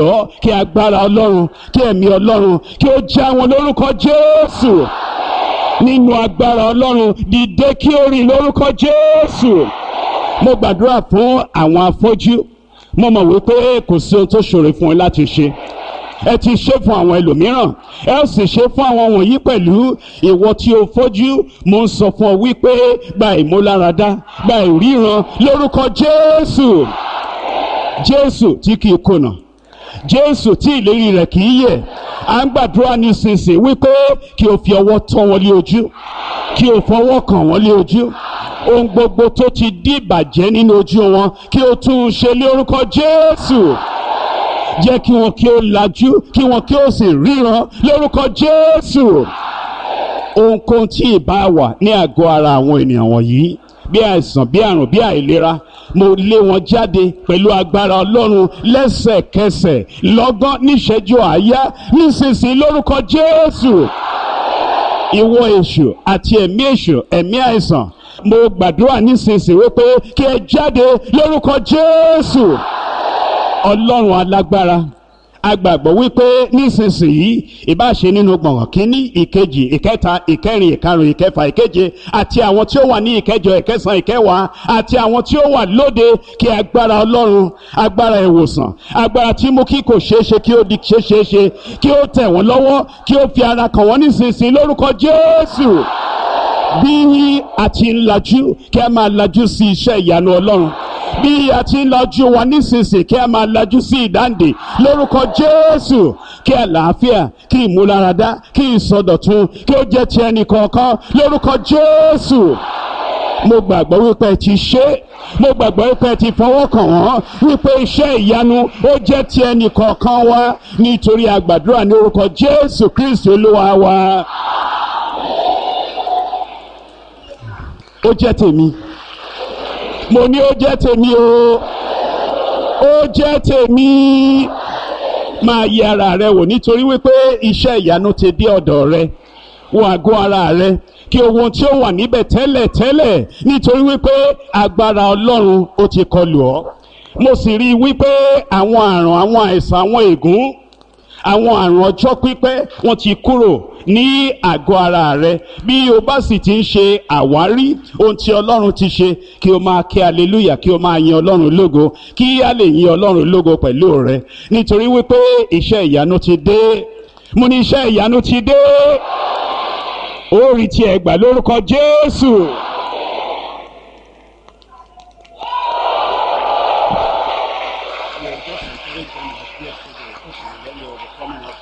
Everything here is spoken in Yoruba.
ọ́ kí agbára ọlọ́run kí ẹ̀mí ọlọ́run kí ó já wọn lórúkọ jésù nínú agbára ọlọ́run dìde kí ó rìn lórúkọ jésù mo gbàdúrà fún àwọn afọ́jú mo mọ̀ wípé kò sí ohun tó ṣòro fún ẹ láti ṣe ẹ ti ṣe fún àwọn ẹlòmíràn ẹ ó sì ṣe fún àwọn wọ̀nyí pẹ̀lú ìwọ tí o fojú mo ń sọ fún ọ wípé gba ìmúláradá gba ìríran lórúkọ jésù jésù tí kì í kùnà jésù tí ìlérí rẹ̀ kì í yẹ̀ à ń gbàdúrà nísinsìnyí wípé kí o fi ọwọ́ tọ́ wọn lé ojú kí o fọwọ́ kàn wọ́n lé ojú ohun gbogbo tó ti di ìbàjẹ́ nínú ojú wọn kí o tún un ṣe lé orúkọ jésù jẹ́ kí wọn kí ó lajú kí wọn kí ó sì ríran lórúkọ jésù ohunkóhun tí ìbá wà ní àgọ́ ara àwọn ènìyàn wọ̀nyí bí àìsàn bí àrùn bí àìlera mo lé wọn jáde pẹ̀lú agbára ọlọ́run lẹ́sẹ̀kẹsẹ̀ lọ́gán níṣẹ́jú àáyá nísinsìnyí lórúkọ jésù ìwọ èṣù àti ẹ̀mí èṣù ẹ̀mí àìsàn mo gbàdúrà nísinsìnyí wípé kí ẹ jáde lórúkọ jésù ọlọ́run alágbára agbàgbọ́ wípé nísinsìnyí ìbáṣe nínú gbọ̀ngàn kínní ìkejì ìkẹta ìkẹrin ìkarùn ìkẹfà ìkeje àti àwọn tí ó wà ní ìkẹjọ ìkẹsàn ìkẹwàá àti àwọn tí ó wà lóde kí agbára ọlọ́run agbára ìwòsàn agbára tí mú kí kò ṣeé ṣe kí ó di ṣe ṣeé ṣe kí ó tẹ̀ wọ́n lọ́wọ́ kí ó fi ara kàn wọ́n nísinsìnyí lórúkọ jésù bí a ti ń lajú kí a máa lajú sí iṣẹ́ ìyanu ọlọ́run bí a ti ń lajú wa nísinsìnyí kí a máa lajú sí ìdáǹdè lórúkọ jésù kí àlàáfíà kí ìmúláradá kí ìsọdọ̀tun kí ó jẹ́ ti ẹnì kọ̀ọ̀kan lórúkọ jésù mo gbàgbọ́ wípé ẹ ti ṣe é mo gbàgbọ́ wípé ẹ ti fọwọ́ kàn wọ́n wípé iṣẹ́ ìyanu ó jẹ́ ti ẹnì kọ̀ọ̀kan wa nítorí àgbàdúrà ní orúkọ jésù kristi olúwa wa. ó jẹ́ tèmi mo ní ó jẹ́ tèmi o ó jẹ́ tèmi máa yẹ ara rẹ wò nítorí wípé iṣẹ́ ìyanu ti dé ọ̀dọ̀ rẹ wo àgọ́ ara rẹ kí ohun tí ó wà níbẹ̀ tẹ́lẹ̀ tẹ́lẹ̀ nítorí wípé agbára ọlọ́run ó ti kọlù ọ́ mo sì rí i wípé àwọn àrùn àwọn àìsàn àwọn ègún àwọn àrùn ọjọ́ pípẹ́ wọ́n ti kúrò ní àgọ́ ara rẹ bí o bá sì ti ń ṣe àwárí ohun tí ọlọ́run ti ṣe kí o máa kí aleluya kí o máa yin ọlọ́run lógo kí a lè yin ọlọ́run lógo pẹ̀lú rẹ nítorí wípé iṣẹ́ ìyanu ti dé mo ní iṣẹ́ ìyanu ti dé ó rí tiẹ̀ gbà lórúkọ jésù. just encourage them as yesterday. Let me overcome